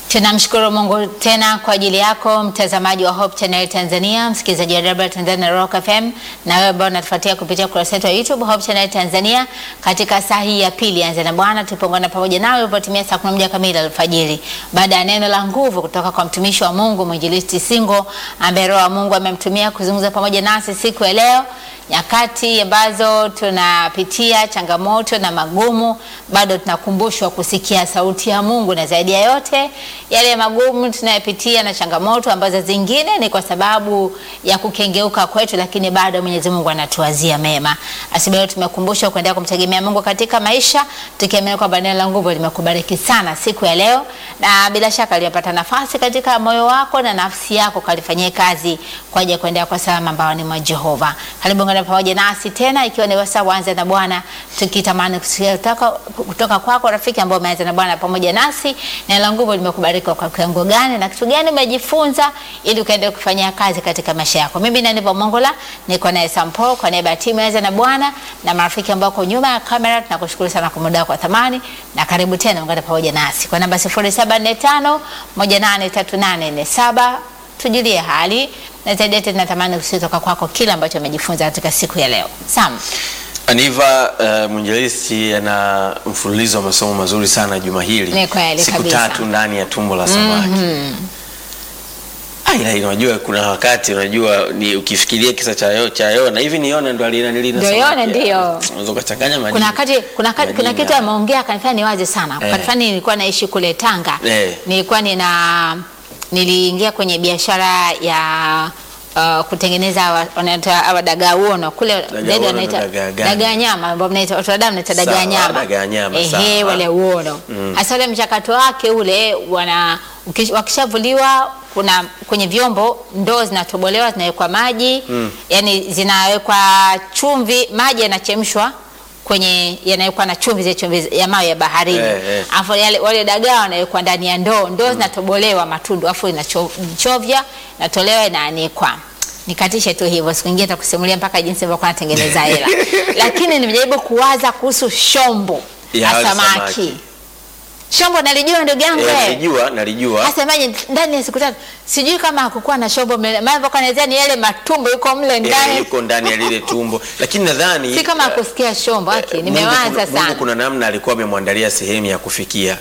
Tunamshukuru Mungu tena kwa ajili yako mtazamaji wa Hope Channel Tanzania, msikilizaji wa Radio Tanzania Rock FM, na wewe ambao unatufuatia kupitia ukurasa wetu wa YouTube Hope Channel Tanzania. Katika saa hii ya pili anza na Bwana, tupongana pamoja nawe ulipotimia saa 11 kamili alfajiri, baada ya neno la nguvu kutoka kwa mtumishi wa Mungu mwinjilisti Singo, ambaye Roho wa Mungu amemtumia kuzungumza pamoja nasi siku ya leo nyakati ambazo tunapitia changamoto na magumu, bado tunakumbushwa kusikia sauti ya Mungu, na zaidi ya yote yale magumu tunayopitia na changamoto ambazo zingine ni kwa sababu ya kukengeuka kwetu, lakini bado Mwenyezi Mungu anatuwazia mema. Asibayo tumekumbushwa kuendelea kumtegemea Mungu katika maisha, tukiamini kwamba neno la nguvu limekubariki sana siku ya leo, na bila shaka limepata nafasi katika moyo wako na nafsi yako, kalifanyie kazi kwa ajili ya kuendelea kwa salama ambao ni mwa Jehova. Karibu ngana pamoja nasi tena, ikiwa ni wasaa wanza na Bwana, tukitamani kusikia kutoka, kutoka kwako rafiki ambao umeanza na Bwana pamoja nasi. Neno la nguvu limekubariki kwa kiwango gani na kitu gani umejifunza ili ukaendelea kufanyia kazi katika maisha yako. Mimi ni Aniva Mongola, niko naye Sampo kwa niaba ya timu ya na Bwana na marafiki ambao kwa nyuma ya kamera, tunakushukuru sana kwa muda wako wa thamani na karibu tena ungana pamoja nasi kwa namba 0745 183847 tujulie hali na zaidi tunatamani kutoka kwako kile ambacho umejifunza katika siku ya leo. Sam. Aniva, uh, mwinjilisti ana mfululizo wa masomo mazuri sana juma hili, Ni kweli siku kabisa. tatu ndani ya tumbo la samaki. Ah, ila unajua kuna wakati unajua ni ukifikiria kisa cha yo, cha Yona hivi ni Yona ndo alinanilina Ndio Yona, ndio. Unaweza kuchanganya majina. Kuna wakati kuna, wakati- kuna Majina. kitu ameongea kanifanya niwaze sana. Eh. Wakati fulani nilikuwa naishi kule Tanga. Eh. Nilikuwa nina niliingia kwenye biashara ya uh, kutengeneza wa- wanaita hawa dagaa uono kule zaidi uono wanaita na dagaa gani? dagaa nyama ambao mnaita watu wa damu wanaita dagaa Sawa, nyama. dagaa nyama, Ehe, sawa. wale uono. Hasa ule mchakato wake ule wana ukish- wakishavuliwa kuna kwenye vyombo ndoo zinatobolewa zinawekwa maji yani zinawekwa chumvi maji yanachemshwa kwenye yanawekwa na chumvi zile chumvi ya mawe ya baharini Eh, eh. afu yale wale dagaa wanawekwa ndani ya ndoo ndoo zinatobolewa matundu afu inachovya inatolewa inaanikwa nikatishe tu hivyo siku nyingine nitakusimulia mpaka jinsi ilivyokuwa natengeneza hela lakini nimejaribu kuwaza kuhusu shombo Ya la wale samaki samaki. shombo nalijua ndugu yangu Eh, wewe. nalijua, nalijua. Hasa maji ndani ya siku tatu, sijui kama hakukuwa na shombo mle, maana mpaka naelezea ni yale matumbo yuko mle Eh, ndani, yuko ndani ya lile tumbo, lakini nadhani si kama eh, hakusikia shombo. Aki, Mungu nimewaza kuna- Mungu sana kuna namna alikuwa amemwandalia sehemu ya kufikia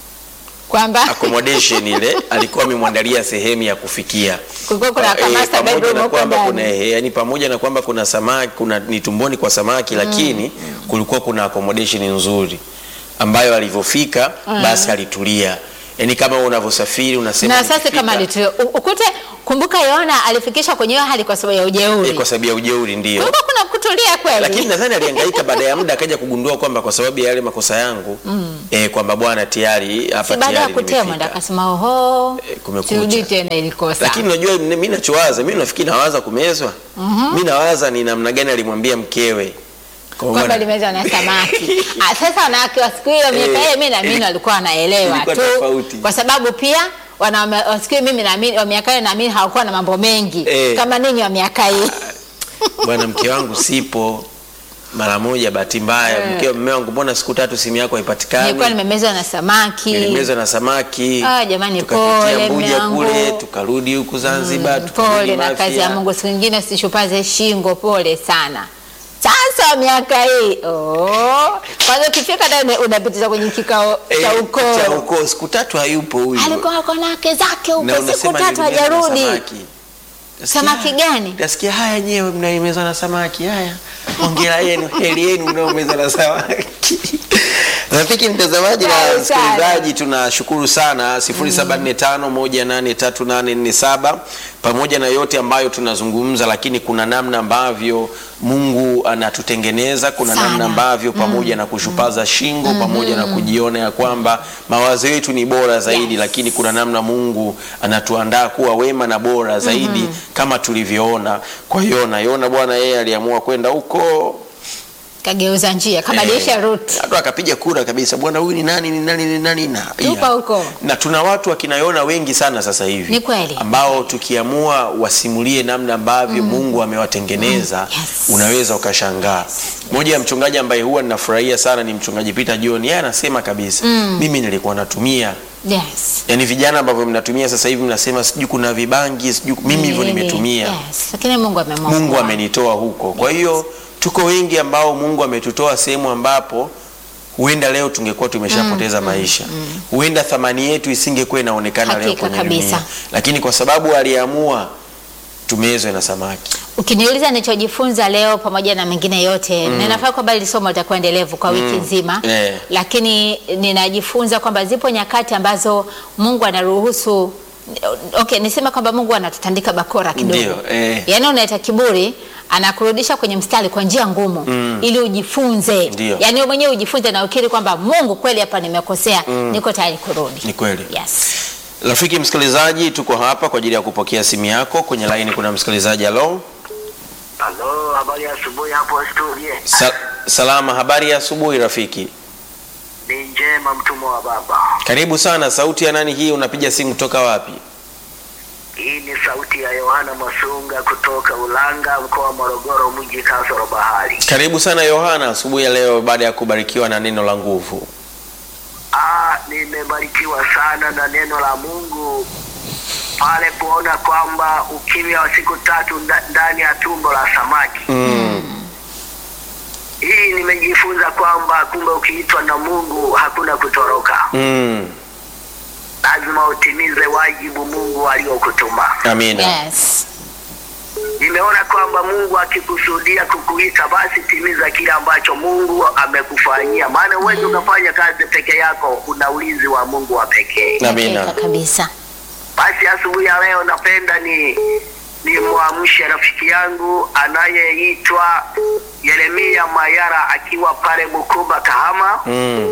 kwamba accommodation ile alikuwa amemwandalia sehemu ya kufikia Kulikuwa kuna Pa- ka master pamoja bedroom na huko kwamba ndani. kuna eh, yani pamoja na kwamba kuna samaki kuna ni tumboni kwa samaki lakini kulikuwa kuna accommodation nzuri ambayo alivyofika basi alitulia yani kama unavyosafiri unasema na sasa nikifika- kama alitu ukute, kumbuka Yona alifikishwa kwenye hiyo hali kwa sababu ya eh, ujeuri. kwa sababu ya ujeuri ndio Kulikuwa kuna kutulia kweli. lakini nadhani alihangaika baada ya muda akaja kugundua kwamba kwa sababu ya yale makosa yangu eh, kwamba bwana tayari hapa si baada ya tayari kutemwa ndo nimefika. akasema oho, Eh, kumekucha. sirudi tena ilikosa. lakini unajua mimi nachowaza mimi nafikiri nawaza kumezwa mi nawaza ni namna gani alimwambia mkewe Kwa kwamba bwana- limezwa na samaki. Ah, Sasa wanawake wa siku hiyo miaka Eh, hiyo mimi naamini ili- walikuwa wanaelewa ilikuwa tu, tofauti. kwa sababu pia wanaume wa siku hiyo mimi naamini wa miaka hiyo naamini hawakuwa na mambo mengi Eh. kama ninyi wa miaka hii. bwana mke wangu sipo mara moja bahati mbaya Eh. mke mme wangu mbona siku tatu simu yako Nilikuwa haipatikani nimemezwa na samaki. nilimezwa na samaki Ah, jamani, tukapitia pole, Mbuja mme wangu. kule tukarudi huku Zanzibar tukarudi Pole na Mafia. kazi ya Mungu, siku nyingine usishupaze shingo. Pole sana. Sasa miaka hii oh, kwanza ukifika ndani unapitiza kwenye kikao Eh, cha cha ukoo. ukoo siku tatu hayupo huyu Alikuwa ako na wake zake Na huko, siku unasema tatu nilimezwa na hajarudi. samaki. Nasikia- Samaki gani? Nasikia haya nyewe mnaimezwa na samaki. Haya, hongera yenu, heri yenu mnaomezwa na samaki. Rafiki mtazamaji na Karibu sana. msikilizaji, tunashukuru sana 0745183847 pamoja na yote ambayo tunazungumza, lakini kuna namna ambavyo Mungu anatutengeneza, kuna Sana. namna ambavyo pamoja na kushupaza shingo pamoja na kujiona ya kwamba mawazo yetu ni bora zaidi Yes. lakini kuna namna Mungu anatuandaa kuwa wema na bora zaidi kama tulivyoona kwa Yona. Yona bwana, yeye aliamua kwenda huko Kageuza njia kabadilisha Eh, route. hata akapiga kura kabisa, bwana, huyu ni nani ni nani ni nani na Tupa huko. na tuna watu akina Yona wengi sana sasa hivi Ni kweli. ambao tukiamua wasimulie namna ambavyo Mungu amewatengeneza Mm, yes. unaweza ukashangaa. Moja ya mchungaji ambaye huwa ninafurahia sana ni mchungaji Peter John. Yeye anasema kabisa mimi nilikuwa natumia Yes. Yaani vijana ambavyo mnatumia sasa hivi mnasema sijui kuna vibangi, sijui mimi hivyo Nini? nimetumia. Yes. Lakini Mungu amemwokoa. Mungu amenitoa huko. Kwa hiyo tuko wengi ambao Mungu ametutoa sehemu ambapo huenda leo tungekuwa tumeshapoteza maisha. Huenda thamani yetu isingekuwa inaonekana leo Hakika kwenye kabisa. dunia. Lakini kwa sababu aliamua tumezwe na samaki. Ukiniuliza nilichojifunza leo pamoja na mengine yote mm. ninafaa kwamba hili somo litakuwa endelevu kwa wiki nzima Eh. lakini ninajifunza kwamba zipo nyakati ambazo Mungu anaruhusu okay, niseme kwamba Mungu anatutandika bakora kidogo Ndio, eh. yaani unaita kiburi anakurudisha kwenye mstari kwa njia ngumu ili ujifunze Ndio. yaani wewe mwenyewe ujifunze na ukiri kwamba Mungu kweli hapa nimekosea niko tayari kurudi Ni kweli. yes. Rafiki msikilizaji, tuko hapa kwa ajili ya kupokea simu yako. Kwenye laini kuna msikilizaji. Halo, Halo, habari ya asubuhi hapo studio. Sa salama. Habari ya asubuhi rafiki, Ni njema mtumwa wa baba. karibu sana. Sauti ya nani hii? Unapiga simu kutoka wapi? Hii ni sauti ya Yohana Masunga kutoka Ulanga, mkoa wa Morogoro, mji kasoro bahari. Karibu sana Yohana, asubuhi ya leo, baada ya kubarikiwa na neno la nguvu. Ah, nimebarikiwa sana na neno la Mungu pale kuona kwamba ukimya wa siku tatu nda- ndani ya tumbo la samaki. Mm. Hii nimejifunza kwamba kumbe ukiitwa na Mungu hakuna kutoroka, Mm. lazima utimize wajibu Mungu aliokutuma. Amina. Yes. Nimeona kwamba Mungu akikusudia kukuita basi timiza kile ambacho Mungu amekufanyia, maana huwezi ukafanya kazi peke yako, una ulinzi wa Mungu wa pekee. Amina. Hakika kabisa Basi asubuhi ya leo napenda ni nimwamshe rafiki yangu anayeitwa Yeremia Mayara akiwa pale Bukuba Kahama. Mm.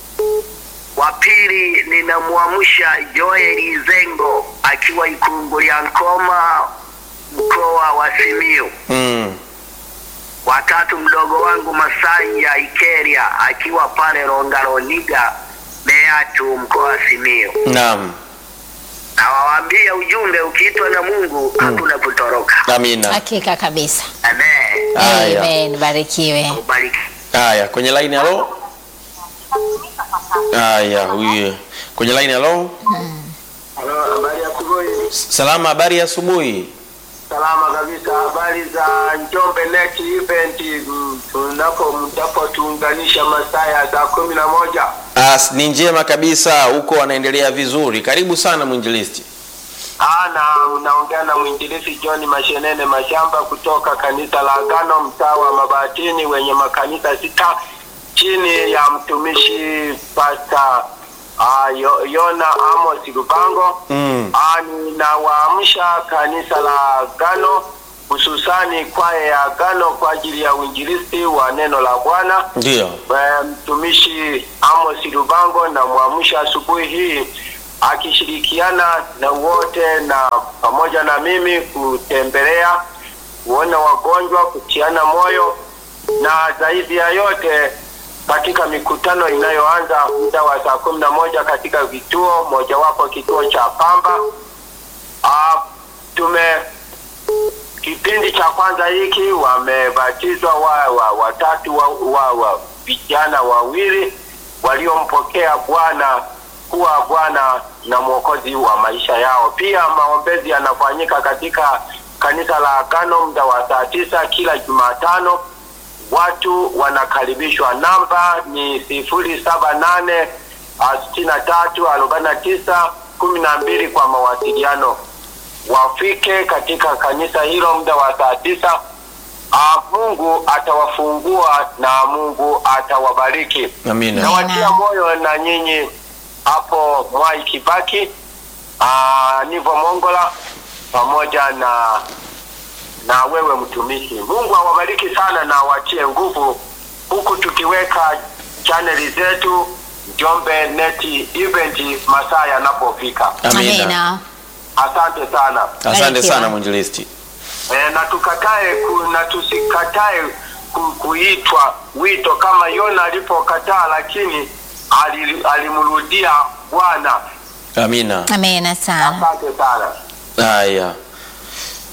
Wa pili ninamwamsha Joel Zengo akiwa Ikungulia Nkoma mkoa wa Simiyu. Mm. watatu mdogo wangu Masai ya Ikeria akiwa pale Rongaroniga Meatu mkoa wa Simiyu. Naam. Na wawaambia ujumbe, ukiitwa na Mungu hakuna kutoroka. Amina. hakika kabisa Amen. Haya. Amen, barikiwe. Ubariki. Haya, kwenye line halo. Haya, huyu kwenye line halo. Halo, habari ya asubuhi. Salama, habari ya asubuhi. Salama kabisa. Habari za Njombe Net Event mm, tunapo mtapotuunganisha masaa ya saa kumi na moja. As, ni njema kabisa, huko wanaendelea vizuri. Karibu sana mwinjilisti. Ah, na unaongea na mwinjilisi John Mashenene Mashamba kutoka kanisa la Agano mtaa wa Mabatini wenye makanisa sita chini ya mtumishi Pasta ah, Yo- Yona Amos Lubango. Mm. Ah, ninawaamsha kanisa la Agano hususani kwaya ya Agano kwa ajili ya uinjilisti wa neno la Bwana. Ndio. Eh, mtumishi Amos Lubango na mwamsha asubuhi hii akishirikiana na wote na pamoja na mimi kutembelea kuona wagonjwa, kutiana moyo na zaidi ya yote katika mikutano inayoanza muda wa saa kumi na moja katika vituo mojawapo kituo cha Pamba. Ah, tume kipindi cha kwanza hiki wamebatizwa wa, wa, watatu wa, wa, wa vijana wawili waliompokea Bwana kuwa Bwana na Mwokozi wa maisha yao. Pia maombezi yanafanyika katika kanisa la Agano muda wa saa tisa kila Jumatano. Watu wanakaribishwa. Namba ni sifuri saba nane sitini na tatu arobaini na tisa kumi na mbili kwa mawasiliano wafike katika kanisa hilo muda wa saa tisa. Ah, Mungu atawafungua na Mungu atawabariki. Amina. Nawatia moyo na nyinyi hapo Mwai Kibaki, ah, Nivo Mongola pamoja na na wewe mtumishi. Mungu awabariki sana na awatie nguvu, huku tukiweka chaneli zetu Njombe Net Event masaa yanapofika. Amina. Amina. Asante sana. Asante Barikiwa. sana mwinjilisti. E, na tukatae ku, na tusikatae ku, kuitwa wito kama Yona alipokataa, lakini ali- alimrudia Bwana. Amina. Amina sana. Asante sana. Haya.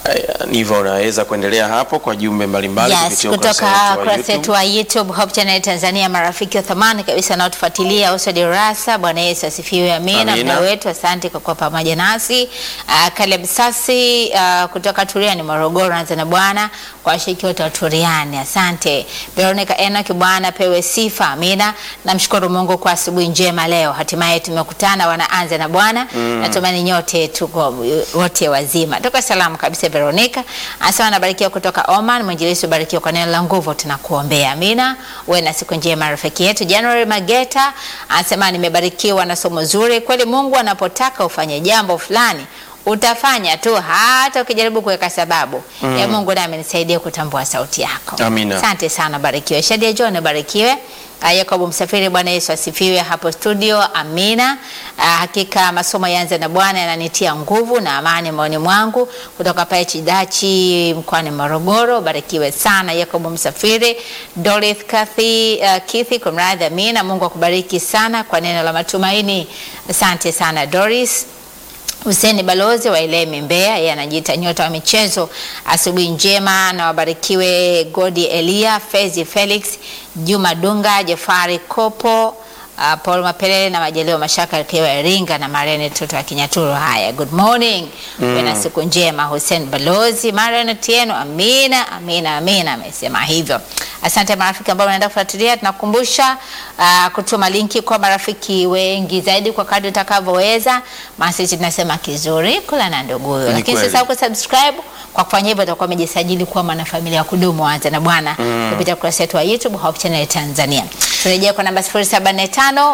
Aya, Niva, unaweza kuendelea hapo kwa jumbe mbalimbali Yes, kupitia ukurasa kutoka wetu wa ukurasa wetu YouTube. wa YouTube Hope Channel Tanzania, marafiki wa thamani kabisa wanaotufuatilia Usod Rasa. Bwana Yesu asifiwe, amina. Amina. Mda wetu, asante kwa kuwa pamoja nasi. Uh, Caleb Sasi uh, kutoka Turiani, Morogoro, anza na Bwana kwa washiriki wote wa Turiani, asante. Veronica Enoch, Bwana pewe sifa, amina. Namshukuru Mungu kwa asubuhi njema leo, hatimaye tumekutana wanaanza na Bwana. Natumaini nyote tuko wote wazima. Toka salamu kabisa Veronica. Anasema anabarikiwa kutoka Oman, mwinjilisi ubarikiwa kwa neno la nguvu, tunakuombea. Amina. Uwe na siku njema rafiki yetu. January Mageta anasema nimebarikiwa na somo zuri. Kweli Mungu anapotaka ufanye jambo fulani utafanya tu hata ukijaribu kuweka sababu ya Mungu nami nisaidie kutambua sauti yako. Amina. Asante sana, barikiwe. Shadia John, barikiwe. Ah, Yakobo Msafiri, Bwana Yesu asifiwe hapo studio. Amina. Ah, hakika masomo yaanze na Bwana yananitia nguvu na amani moyoni mwangu, kutoka pale Chidachi mkoani Morogoro. Barikiwe sana Yakobo Msafiri. Dorith Kathy, uh, Kithi kumradhi. Amina. Mungu akubariki sana kwa neno la matumaini. Asante sana Doris. Huseni Balozi wa Ilemi Mbeya, yeye anajiita nyota wa michezo. Asubuhi njema na wabarikiwe Godi Elia, Fezi Felix, Juma Dunga, Jafari Kopo, uh, Paul Mapelele na Majaliwa Mashaka akiwa Iringa na Marian Toto wa Kinyaturu. Haya, good morning. Uwe na siku njema Hussein Balozi, Marian Tieno, amina, amina, amina, amesema hivyo. Asante marafiki ambao wanaenda kufuatilia, tunakumbusha uh, kutuma linki kwa marafiki wengi zaidi kwa kadri utakavyoweza. Maana sisi tunasema kizuri kula na nduguyo, Ni lakini kweli. sasa kusubscribe kwa kufanya hivyo utakuwa umejisajili kuwa mwanafamilia wa kudumu wa Anza na Bwana kupitia ukurasa wetu wa YouTube Hope Channel Tanzania. Turejea kwa namba 0745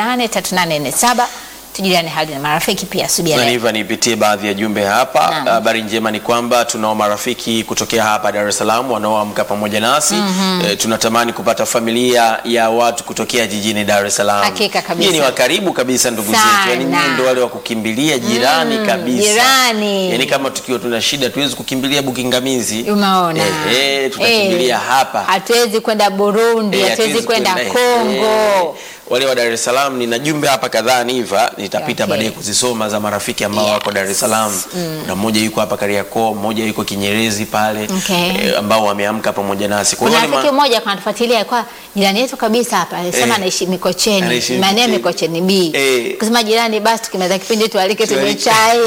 183847 tujuliane hali na marafiki pia subia Na leo. hivyo nipitie baadhi ya jumbe hapa. Naam. Habari njema ni kwamba tunao marafiki kutokea hapa Dar es Salaam wanaoamka pamoja nasi. Eh, tunatamani kupata familia ya watu kutokea jijini Dar es Salaam. Hakika kabisa. Nyinyi ni wa karibu kabisa ndugu Sana. zetu. Yaani nyinyi ndio wale wa kukimbilia jirani Mm, kabisa. jirani. Yaani kama tukiwa tuna shida tuwezi kukimbilia Bukingamizi. Umeona? Eh, eh, tunakimbilia Eh, hapa. Hatuwezi kwenda Burundi, Eh, hatuwezi hatuwezi kwenda kwenda- Kongo. eh, wale wa Dar es Salaam nina jumbe hapa kadhaa niva nitapita Okay. baadaye kuzisoma za marafiki ambao Yes. wako Dar es Salaam na mmoja yuko hapa Kariakoo, mmoja yuko Kinyerezi pale Okay. eh, ambao wameamka pamoja nasi. Kwa Kuna hiyo ni rafiki ma- mmoja kanatufuatilia kwa jirani yetu kabisa hapa, alisema Eh. anaishi Mikocheni, Anaishi maeneo ya Mikocheni. Mikocheni B. Eh. Kusema jirani, basi tukimaliza kipindi tualike tunywe Tualike. chai.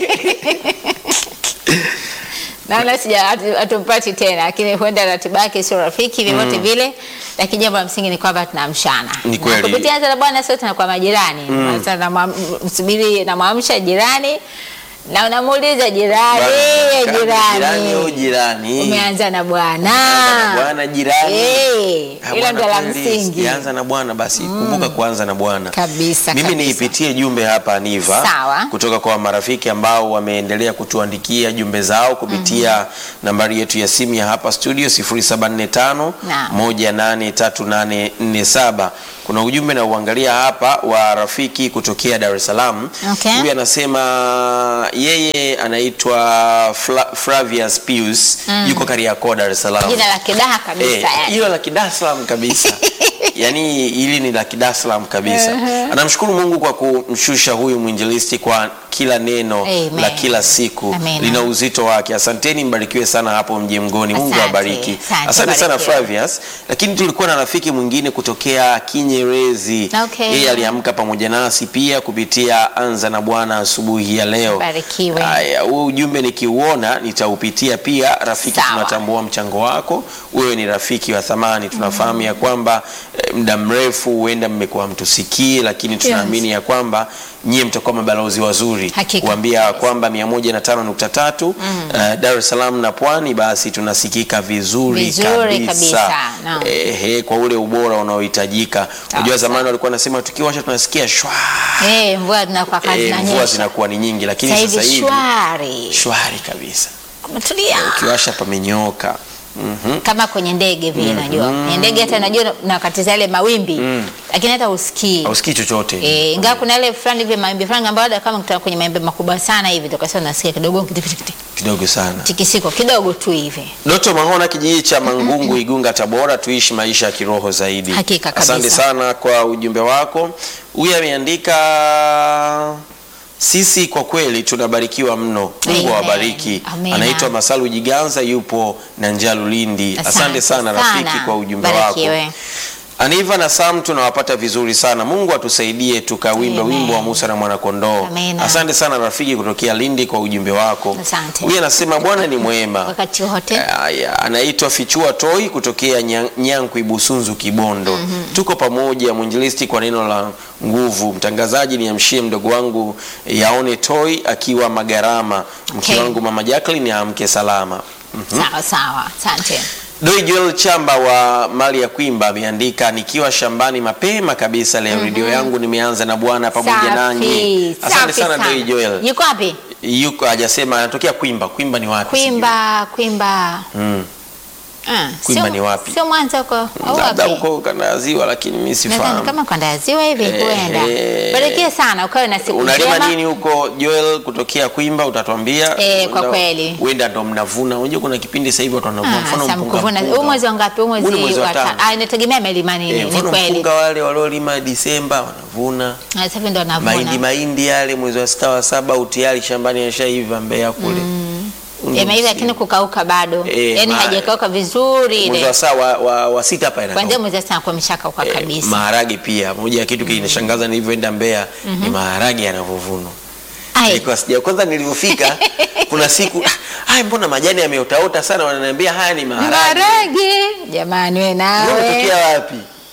Naona sija hatu- hatumpati tena, lakini huenda ratiba yake sio rafiki vyovyote vile, lakini jambo la msingi ni kwamba tunaamshana. Ni Na kweli. Kupitia Anza na Bwana sote tunakuwa majirani. Sasa namwa- msubiri namwamsha jirani na unamuuliza jirani, Bwana, kama jirani au jirani jirani. umeanza na Bwana Umeanza na Bwana jirani. Eh, Ah, hilo bwana, ndio la kweli, msingi sijaanza na Bwana basi kumbuka kuanza na Bwana kabisa Mimi kabisa. niipitie jumbe hapa Niva Sawa. kutoka kwa marafiki ambao wameendelea kutuandikia jumbe zao kupitia nambari yetu ya simu ya hapa studio 0745 Naam. 183847. Kuna ujumbe na uangalia hapa wa rafiki kutokea Dar es Salaam. Okay. Huyu anasema yeye anaitwa Fla, Flavius Pius yuko Kariakoo Dar es Salaam. Jina la kidaha kabisa Eh, yani. hilo la Dar es Salaam kabisa. Yaani hili ni la Dar es Salaam kabisa. Anamshukuru Mungu kwa kumshusha huyu mwinjilisti kwa kila neno Amen. la kila siku Amen. lina uzito wake. Asanteni, mbarikiwe sana hapo mji mgoni. Mungu Asante. awabariki. Asante, Asante sana barikiwe. Flavius. Lakini tulikuwa na rafiki mwingine kutokea Kinyerezi. Okay. Yeye aliamka pamoja nasi pia kupitia Anza na Bwana asubuhi ya leo. Barikiwe. Haya, huu ujumbe nikiuona nitaupitia pia. Rafiki, Sawa. tunatambua mchango wako. Wewe ni rafiki wa thamani. Tunafahamu ya kwamba eh, muda mrefu huenda mmekuwa mtusikii, lakini tunaamini ya kwamba nyie mtakuwa mabalozi wazuri Hakika. kuambia kwamba 105.3 eh, Dar es Salaam na Pwani, basi tunasikika vizuri, Vizuri kabisa, naam. Ehe, kwa ule ubora unaohitajika. Unajua zamani walikuwa nasema tukiwasha tunasikia shwa Eh, mvua zinakuwa kazi eh, mvua zinanyesha. zinakuwa ni nyingi, lakini Sasa sasa hivi hivi shwari. shwari kabisa, Kumetulia. ukiwasha pamenyoka. Mhm. Kama kwenye ndege vile najua. Kwenye ndege hata najua nakatiza yale mawimbi. Lakini hata usikii. hausikii chochote Eh, ingawa kuna ile fulani hivi mawimbi fulani ambayo hata kama kutoka kwenye mawimbi makubwa sana hivi tukasema nasikia kidogo kitikisiko kidogo sana. kidogo tu hivi. Doto Mahona, kijiji cha Mangungu, Igunga, Tabora, tuishi maisha ya kiroho zaidi. Hakika kabisa. Asante sana kwa ujumbe wako. Huyu ameandika Sisi kwa kweli tunabarikiwa mno. Mungu Amen. awabariki. Amina. Anaitwa Masalu Jiganza, yupo na Njalu Lindi. Asante sana rafiki kwa ujumbe wako. Barikiwe. Aniva na Sam tunawapata vizuri sana. Mungu atusaidie tukawimba Amen. wimbo wa Musa na mwanakondoo. Amen. Asante sana rafiki kutokea Lindi kwa ujumbe wako. Asante. Huyu anasema Bwana ni mwema. Wakati wote. Aya, anaitwa Fichua Toi kutokea Nya- Nyankwi Busunzu Kibondo. Tuko pamoja mwinjilisti kwa neno la nguvu. Mtangazaji niamshie mdogo wangu Yaone Toi akiwa Magarama. Mke Okay. wangu mama Jacqueline amke salama. Sawa sawa. Asante. Doi Joel Chamba wa mali ya Kwimba ameandika nikiwa shambani mapema kabisa leo redio yangu nimeanza na Bwana pamoja nanyi. Safi. Asante Safi sana Doi Joel. Yuko wapi? Yuko hajasema anatokea Kwimba. Kwimba ni wapi? Kwimba, Kwimba. Mm. Ah, Kwimba sio- ni wapi? Sio Mwanza huko au Labda wapi? huko kanda ya ziwa lakini mimi Nadhani sifahamu. kama kwenda ya ziwa hivi Eh, huenda. eh. Barikiwe sana, ukawe na siku Unalima njema. nini huko Joel kutokea Kwimba utatuambia? Eh, kwa Huenda- kweli. Huenda ndo mnavuna. Unajua kuna kipindi sasa hivi watu wanavuna Ah, mfano sasa mpunga. mkuvuna. mpunga. Huu mwezi wa ngapi? Huu mwezi Huu ni mwezi wa wa ta- tano. Ah, inategemea amelima nini, Eh, ni mfano kweli. mpunga wale waliolima Disemba wanavuna. Ah, Sasa hivi ndo Mahindi navuna. mahindi yale mwezi wa sita wa saba utiari shambani yashaiva Mbeya kule. Huu ndo Yameiva msimu. lakini kukauka bado. Eh, Yaani ma- hajakauka vizuri mwezi ile. wa saa wa, wa, wa sita hapa Kwanzia inakauka. mwezi wa sita kwa mishakauka Eh, kabisa. maharage pia moja ya kitu kinishangaza nilivyoenda Mbeya ni maharage yanavyovunwa. Ai. Nilikuwa sija kwanza nilivyofika kuna siku "Ah, haya mbona majani yameotaota sana wananiambia haya ni maharage. Maharage. Jamani wewe Wewe nawe. umetokea wapi?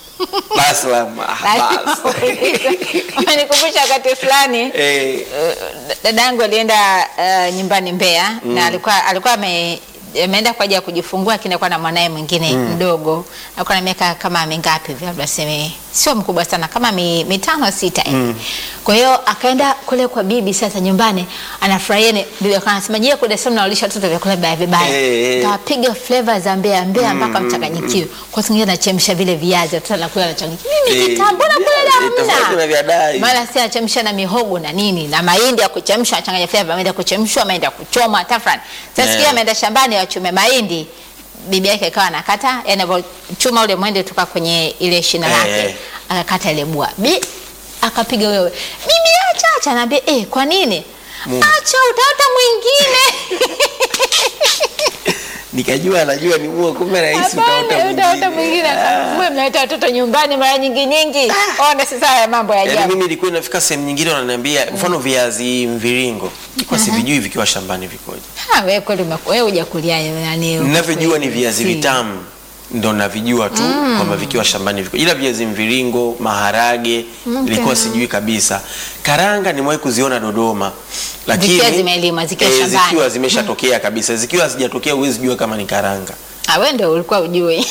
Baslam. Ah, bas. Umenikumbusha wakati fulani Eh, eh, dadangu alienda eh, nyumbani Mbeya na alikuwa alikuwa ame ameenda kwa ajili ya kujifungua lakini alikuwa na mwanae mwingine mdogo alikuwa na miaka kama mingapi hivi labda seme sio mkubwa sana kama mi, mitano sita hivi kwa hiyo akaenda kule kwa bibi sasa nyumbani anafurahia ni bibi akawa anasema je kule sasa mnawalisha watoto vyakula vibaya vibaya Eh, eh. tawapiga flavor za Mbeya Mbeya mpaka mchanganyikiwe kwa sababu anachemsha vile viazi watoto anakula anachanganyikiwa mimi Eh, kitambo na kule eh, tofauti na vya dai. mara si anachemsha na mihogo na nini na mahindi ya kuchemsha achanganya flavor ameenda kuchemshwa ameenda kuchoma tafrani sasa Yeah. sikia ameenda shambani wachume mahindi bibi yake ikawa anakata yani anavyochuma ule mwende toka kwenye ile shina Eh, lake eh. akakata ile bua bi akapiga wewe bibi acha acha naambia eh kwa nini acha utaota mwingine nikajua anajua ni mua kumbe rahisi utaota Hapana, utaota mwingine. mwingine wewe mnaita watoto nyumbani mara nyingi nyingi ona sasa haya mambo ya Yaani ajabu mimi nilikuwa nafika sehemu nyingine wananiambia mfano viazi mviringo. Nilikuwa sivijui vikiwa shambani vikoje. ha wewe kweli umeku- wewe hujakulia nani Ninavyojua ni viazi Si. vitamu ndo navijua tu kwamba vikiwa shambani viko, ila viazi mviringo, maharage nilikuwa sijui kabisa. Karanga nimewahi kuziona Dodoma, lakini Zikiwa zimelimwa, zikiwa eh, shambani. zikiwa zimeshatokea kabisa, zikiwa hazijatokea huwezi jua kama ni karanga. Ah, wewe ndio ulikuwa ujui.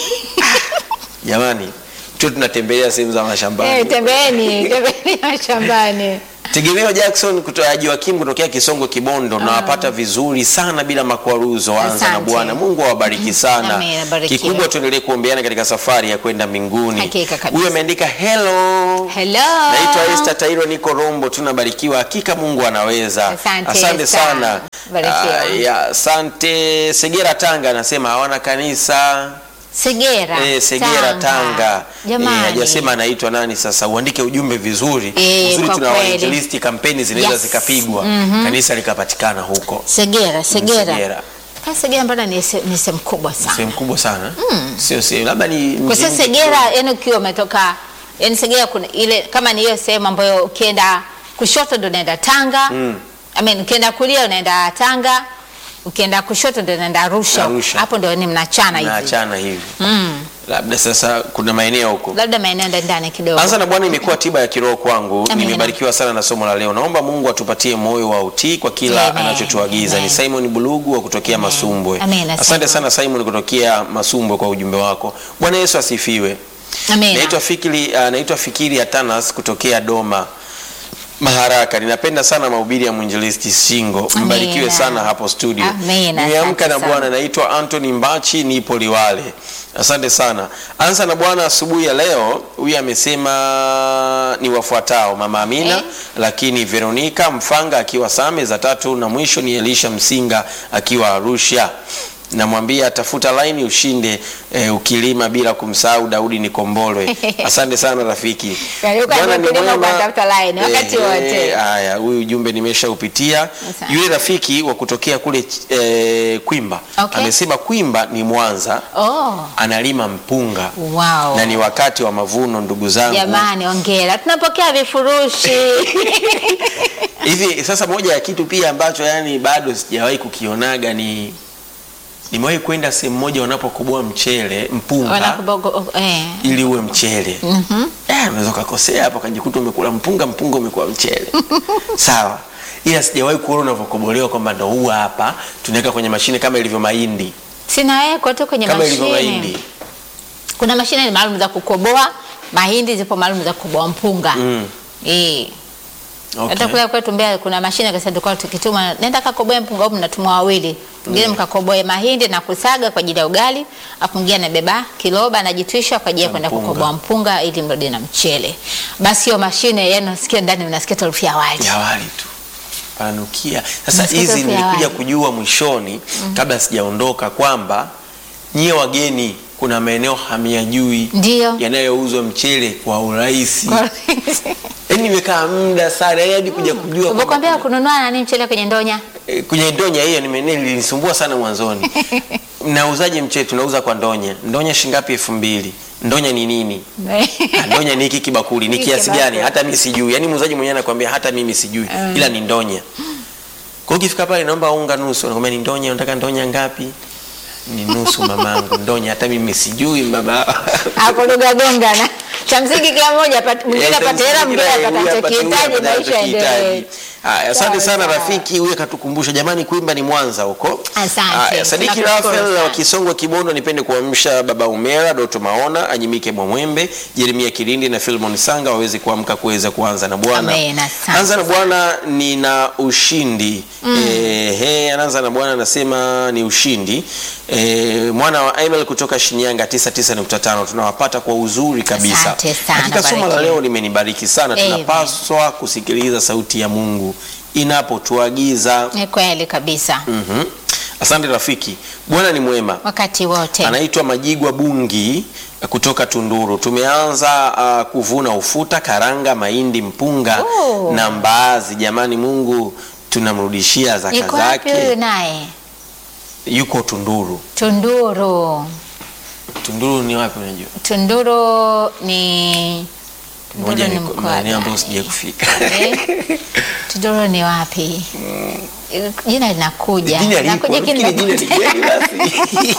Jamani, tu tunatembelea sehemu za mashambani. Eh, tembeeni, tembeeni mashambani. Tegemeo Jackson kutoka Joakim kutokea Kisongo Kibondo, nawapata vizuri sana bila makwaruzo. Anza na Asante. Bwana Mungu awabariki sana. Amen, abarikiwe. Kikubwa tuendelee kuombeana katika safari ya kwenda mbinguni. Hakika kabisa. Huyu ameandika hello. Hello. Naitwa Esther Tairo, niko Rombo, tunabarikiwa. Hakika Mungu anaweza. Asante, Esther. sana. Barikiwa. Ah, ya, asante. Segera Tanga anasema hawana kanisa. Segera. Eh, Segera Tanga. Jamani. Eh, hajasema anaitwa nani sasa. Uandike ujumbe vizuri. Eh, Uzuri kwa tuna kweli. wainjilisti, kampeni zinaweza Yes. zikapigwa. Kanisa likapatikana huko. Segera, Segera. Segera. Kwa Segera mbona ni se- ni sehemu kubwa sana. Sehemu kubwa sana. Sio sehemu labda ni Kwa mji sasa mji Segera yani ukiwa umetoka yani Segera kuna ile kama ni hiyo sehemu ambayo ukienda kushoto ndo unaenda Tanga. Mm. I mean ukienda kulia unaenda Tanga. Ukienda kushoto ndo unaenda Arusha. Arusha. Hapo ndo ni mnachana hivi. naachana hivi. Mm. Labda sasa kuna maeneo huko. Labda maeneo ndani ndani kidogo. Anza na Bwana imekuwa tiba ya kiroho kwangu. Amina. Nimebarikiwa sana na somo la leo. Naomba Mungu atupatie moyo wa utii kwa kila Amen. anachotuagiza. Ni Amen. Simon Bulugu wa kutokea Masumbwe. Amen, Asante Simon. sana Simon kutokea Masumbwe kwa ujumbe wako. Bwana Yesu asifiwe. Amina. Naitwa Fikiri, uh, naitwa Fikiri Atanas kutokea Doma Maharaka. Ninapenda sana mahubiri ya mwinjilisti Singo. Mbarikiwe Amina. sana hapo studio. Amina, Nimeamka asante na sana. Bwana. Naitwa Anthony Mbachi, nipo Liwale. Asante sana. Anza na Bwana asubuhi ya leo. Huyu amesema ni wafuatao: Mama Amina, Eh. lakini Veronica Mfanga akiwa Same za tatu, na mwisho ni Elisha Msinga akiwa Arusha. namwambia tafuta laini ushinde eh, ukilima bila kumsahau Daudi Nikombolwe. Asante sana rafiki. Karibu kwa Bwana ni kulima mwema. kwa tafuta line wakati Eh, wote. eh, Haya, huyu ujumbe nimeshaupitia. Asante. Yule rafiki wa kutokea kule eh, Kwimba Okay. amesema Kwimba ni Mwanza, Oh, analima mpunga wow. na ni wakati wa mavuno, ndugu zangu. Jamani, ongera, tunapokea vifurushi Hivi sasa, moja ya kitu pia ambacho yani bado sijawahi kukionaga ni nimewahi kwenda sehemu moja wanapokoboa mchele mpunga Wanakubogo, eh. ili uwe mchele. Mhm. Eh, unaweza ukakosea hapo ukajikuta umekula mpunga, mpunga umekuwa mchele. Sawa, ila sijawahi kuona unavyokobolewa kwamba ndo huu hapa tunaweka kwenye mashine kama ilivyo mahindi, Sinawekwa tu kwenye kama ilivyo mashine. mahindi. Kuna mashine maalum za kukoboa mahindi, zipo maalum za kukoboa mpunga. Mm. Eh. Okay. Hata kule kwetu Mbeya kuna mashine kasa tulikuwa tukituma, nenda kakoboe mpunga au mnatumwa wawili. Mwingine mkakoboe mahindi na kusaga kwa ajili ya ugali, afu mwingine anabeba kiloba anajitwisha kwa ajili ya Na kwenda mpunga. kukoboa mpunga ili mrudi na mchele. Basi hiyo mashine yani unasikia ndani unasikia harufu ya wali. ya wali tu pananukia. Sasa Nasikia hizi harufu ya nilikuja wali. kujua mwishoni kabla sijaondoka kwamba nyie wageni, kuna maeneo hamyajui Ndio. yanayouzwa mchele kwa urahisi. Kwa- Yaani nimekaa muda sana yaani hadi kuja kujua kwamba Umekwambia kununua nani mchele kwenye ndonya? Eh, kwenye ndonya hiyo nime- nilinisumbua sana mwanzoni. Mnauzaje mchele? Tunauza kwa ndonya. Ndonya shilingi elfu mbili. Ndonya ni nini? Ah, ndonya ni hiki kibakuli ni Hiki kiasi kibakuli. gani? Hata mimi sijui. Yaani muuzaji mwenyewe anakuambia hata mimi sijui, Mm. ila ni ndonya. Kwa hiyo ukifika pale naomba unga nusu, anakuambia ni ndonya, unataka ndonya ngapi? Ni nusu mamangu, ndonya hata mimi sijui baba. Hapo lugha gongana. Cha msingi kila mmoja apate- mwingine Eh, apate hela, mwingine kila- apate huyu apate huyu, anachokihitaji, apate maisha yaendelee. anachokihitaji. Haya, asante Sawa, sana sawa. rafiki, huyu akatukumbusha jamani, Kwimba ni Mwanza huko. Asante. Haya, Sadiki Tunakushukuru Rafael sana. wa Kisongwe Kibondo, nipende kuamsha baba Umera, Doto Maona, Anyimike Mwamwembe, Jeremia Kilindi na Filmon Sanga waweze kuamka kuweza kuanza na Bwana. Amen, asante Anza na Bwana nina ushindi. Eh, he, anaanza na Bwana anasema ni ushindi. Eh, mwana wa Emil kutoka Shinyanga 99.5 tunawapata kwa uzuri kabisa. Asante sana, Hakika somo la barikiwe. leo limenibariki sana. Amen. Tunapaswa kusikiliza sauti ya Mungu inapotuagiza. Ni kweli kabisa. Mhm. Asante rafiki, Bwana ni mwema. Wakati wote. Anaitwa Majigwa Bungi eh, kutoka Tunduru. Tumeanza uh, kuvuna ufuta, karanga, mahindi, mpunga Oh. na mbaazi. Jamani, Mungu tunamrudishia zaka Yuko wapi huyu zake. naye? Yuko Tunduru. Tunduru. Tunduru ni wapi unajua? Tunduru ni Tunduru Moja ni ni mkoa maeneo ambayo gani? sijai kufika. Eh? Tunduru ni wapi? Jina linakuja. Jina liko, Linakuja nafikiri jina ni kinakuja. gani basi?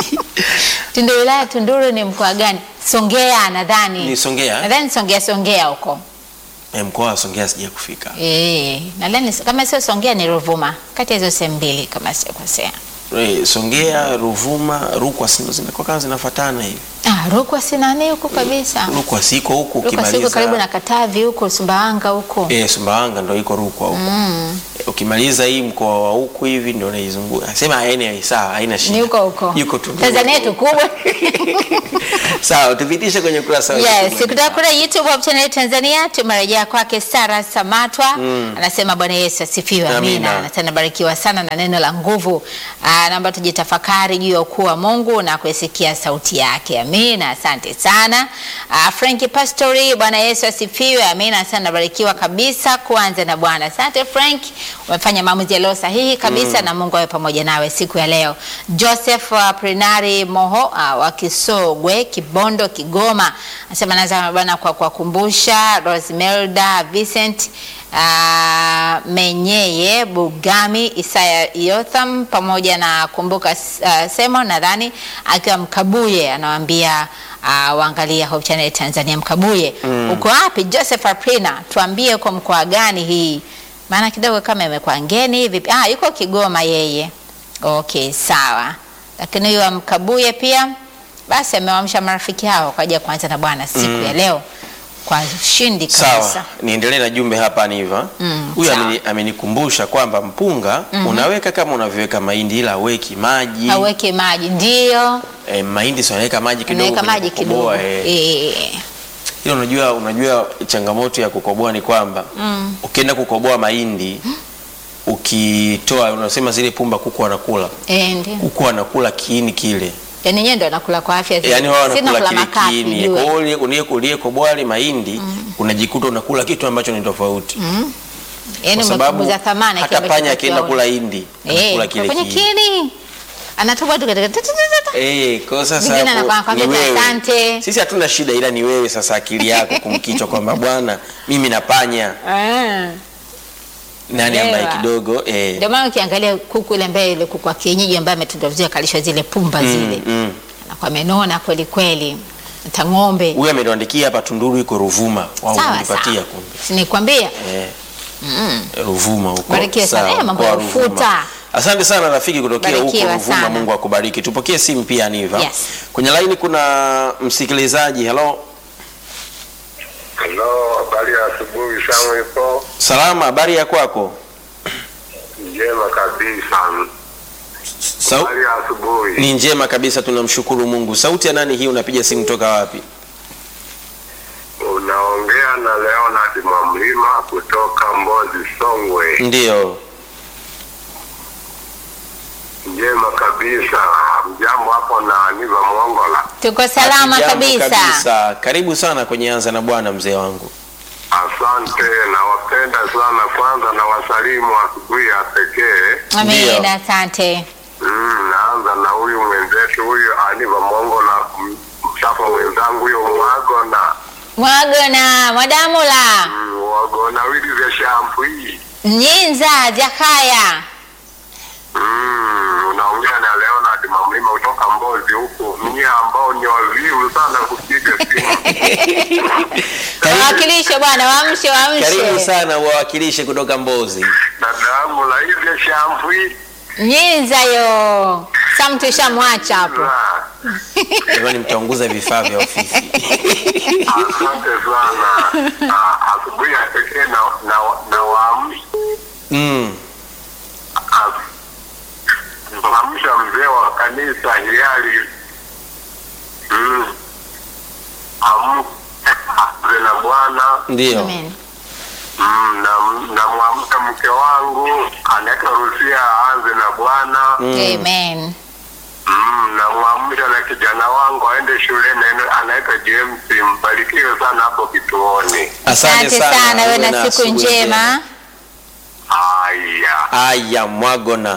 Tunduru wilaya Tunduru ni mkoa gani? Songea nadhani. Ni Songea? Nadhani Songea Songea huko. Eh, Mkoa wa Songea sijai kufika. Eh, nadhani kama sio Songea ni Ruvuma. Kati ya hizo sehemu mbili kama sikosea. Eh, Songea, Ruvuma, Rukwa si ndo zinakuwa kama zinafuatana hivi. Ah, Rukwa si nani huko kabisa. Rukwa siko huku Rukwa siko ukimaliza karibu na Katavi huko Sumbawanga huko. Eh, Sumbawanga ndo iko Rukwa huko. Mm. Eh, Ukimaliza hii mkoa wa huku hivi ndio unaizunguka. Sema haina sawa, haina shida. Ni huko huko. Yuko tu. Tanzania yetu kubwa. Sawa, tupitishe kwenye ukurasa wa Yes, YouTube. kutoka kule YouTube Hope Channel Tanzania tumerejea kwake Sara Samatwa anasema Bwana Yesu asifiwe, Amina. amina. Anasema barikiwa sana na neno la nguvu. Ah, naomba tujitafakari juu ya ukuu wa Mungu na kuisikia sauti yake, amina. Asante sana ah, Frank Pastori, Bwana Yesu asifiwe, amina. Sana barikiwa kabisa kuanza na Bwana. Asante Frank, umefanya maamuzi yaliyo sahihi kabisa na Mungu awe pamoja nawe siku ya leo. Joseph uh, Prinari Moho uh, wa Kisogwe Kibondo Kigoma anasema naanza bwana kwa kuwakumbusha Rosmelda Vincent uh, Menyeye Bugami Isaya Yotham pamoja na kumbuka uh, Semo nadhani akiwa Mkabuye anawaambia uh, waangalia Hope Channel Tanzania Mkabuye. Uko wapi Joseph Aprina? Tuambie uko mkoa gani hii? Maana kidogo kama imekuwa ngeni hivi. Ah, yuko Kigoma yeye. Okay, sawa. Lakini huyu amkabuye pia basi amewamsha marafiki hao kwa ajili ya kuanza na Bwana siku ya leo kwa ushindi kabisa. Sawa, niendelee na jumbe hapa Niva. Mm, Huyu sawa. ameni- amenikumbusha kwamba mpunga unaweka kama unavyoweka mahindi ila aweki maji. Aweke maji ndio, E, mahindi si wanaweka maji kidogo. unaweka kwenye maji kidogo. kukoboa, eh. Eh. Hilo unajua, unajua changamoto ya kukoboa ni kwamba ukienda kukoboa mahindi ukitoa unasema zile pumba kuku wanakula Eh, ndio. kuku wanakula kiini kile Yaani nyenye ndo anakula kwa afya zaidi. yaani wao Sisi wanakula tunakula kile makapi, kiini jua. kwa hiyo ulie- ulie- uliyeko wali mahindi unajikuta unakula kitu ambacho ni tofauti Yaani kwa sababu umepunguza thamani hata kile panya ambacho akienda tunakiona. kula hindi Eh, anakula kile kwenye kiini kini. Anatoka tu katika Eh, kwa sasa Vingine hapo anakwambia ni tu wewe. asante. Sisi hatuna shida ila ni wewe sasa akili yako kumkichwa kwamba bwana mimi napanya Ah. nani ambaye Elewa. kidogo eh, Ndio maana ukiangalia kuku ile ambaye ile kuku wa kienyeji ambaye ametundwa vizuri akalishwa zile pumba zile. mm. Anakuwa amenona kweli kweli. Hata ng'ombe. huyu ametuandikia hapa Tunduru iko Ruvuma wao Sawa wanipatia sawa. kumbe Si nikwambia? eh, Ruvuma huko Barikiwe sana. Sawa, Eh, mambo mkoa ya wa Ruvuma. ufuta. Asante sana rafiki kutokea huko Barikiwa Ruvuma, sana. Mungu akubariki. Tupokee simu pia Niva. Yes. Kwenye laini kuna msikilizaji. Hello. Halo, habari ya asubuhi. Samu ipo Salama, habari ya kwako? njema kabisa. Sau Habari ya asubuhi. ni njema kabisa, tunamshukuru Mungu. Sauti ya nani hii? Unapiga simu toka wapi? Unaongea na Leonard Mwamlima kutoka Mbozi, Songwe. Ndiyo. Njema kabisa. Mjambo hapo na Niva Mwongola. Tuko salama Hatujambo kabisa. kabisa. Karibu sana kwenye Anza na Bwana, mzee wangu. Asante, nawapenda sana. Kwanza na wasalimu asubuhi ya pekee. Amen, Ndio. asante. Mm, naanza na huyu mwenzetu huyu Aniva Mwongola, m- msafu mwenzangu huyo Mwagona Mwagona, Mwadamula, Mm, Wagona wili vya shampu hii Nyinza, Jakaya. Mm, unaongea na Leonard Mamlima kutoka Mbozi huko, mnyie ambao ni wavivu sana kupiga simu. Wawakilishe bwana, waamshe, Karibu waamshe. sana uwawakilishe kutoka Mbozi. Dada yangu la hivyo shampu hii Nyinza yo. Sam tushamwacha hapo. Ah, Jamani, mtaunguza vifaa vya ofisi. asante sana. Ah, Asubuhi ya pekee na na na waamsha mm. waamsha mzee wa kanisa hiari mm. Amke na Bwana Ndio. Amen. Mm, na namwamka mke wangu anaitwa Rusia aanze na Bwana. Amen. Mm, namwamsha na kijana wangu aende shuleni ene- anaitwa James. Mbarikiwe sana hapo kituoni. Asante sana, wewe uwe na siku asubuhi njema. Haya, Aya, Mwagona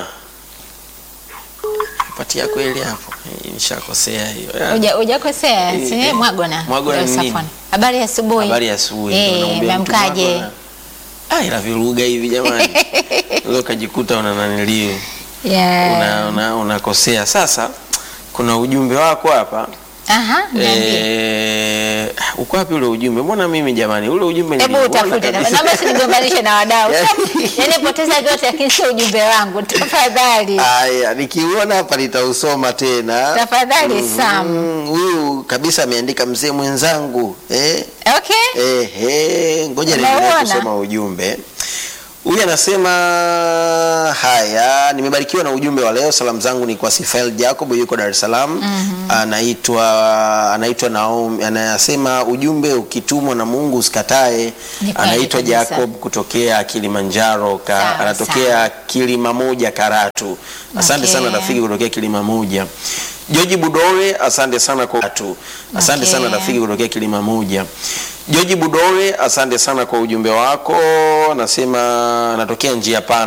patia kweli hapo, Eh, nishakosea hiyo. Ya, Uja hujakosea, Eh, si eh. Mwagona. Mwagona Ndio ni nini? Safwan. Habari ya asubuhi. Habari ya asubuhi. Eh, ndio naambia mtu umeamkaje? Mwagona. Ah, ila viruga hivi jamani, leo kajikuta una naniliu Yeah. una, una, unakosea. Sasa kuna ujumbe wako hapa Aha, niambie. eh, uko wapi ule ujumbe? Mbona mimi jamani, ule ujumbe Hebu niliuona utafute kabisa. naomba usinigombanishe na wadau. Yaani- Yaani poteza vyote lakini sio ujumbe wangu. Tafadhali. Aya, nikiuona hapa nitausoma tena. Tafadhali Sam. Mm, Huyu kabisa ameandika mzee mwenzangu eh? Okay? Ehe, ngoja niendelee Umeona? kusoma ujumbe. Huyu anasema haya, nimebarikiwa na ujumbe wa leo. Salamu zangu ni kwa Sifael Jacob, yuko Dar es Salaam. Anaitwa anaitwa Naomi, anasema ujumbe ukitumwa na Mungu usikatae. Ni kweli Anaitwa kabisa. Jacob kutokea Kilimanjaro ka, Sawa, anatokea sawa. Kilima Moja Karatu. Asante Okay. sana rafiki kutokea Kilima Moja. Joji Budore, asante sana kwa tu. Asante Okay. sana rafiki kutokea Kilima Moja. Joji Budore, asante sana kwa ujumbe wako. Nasema natokea njia pana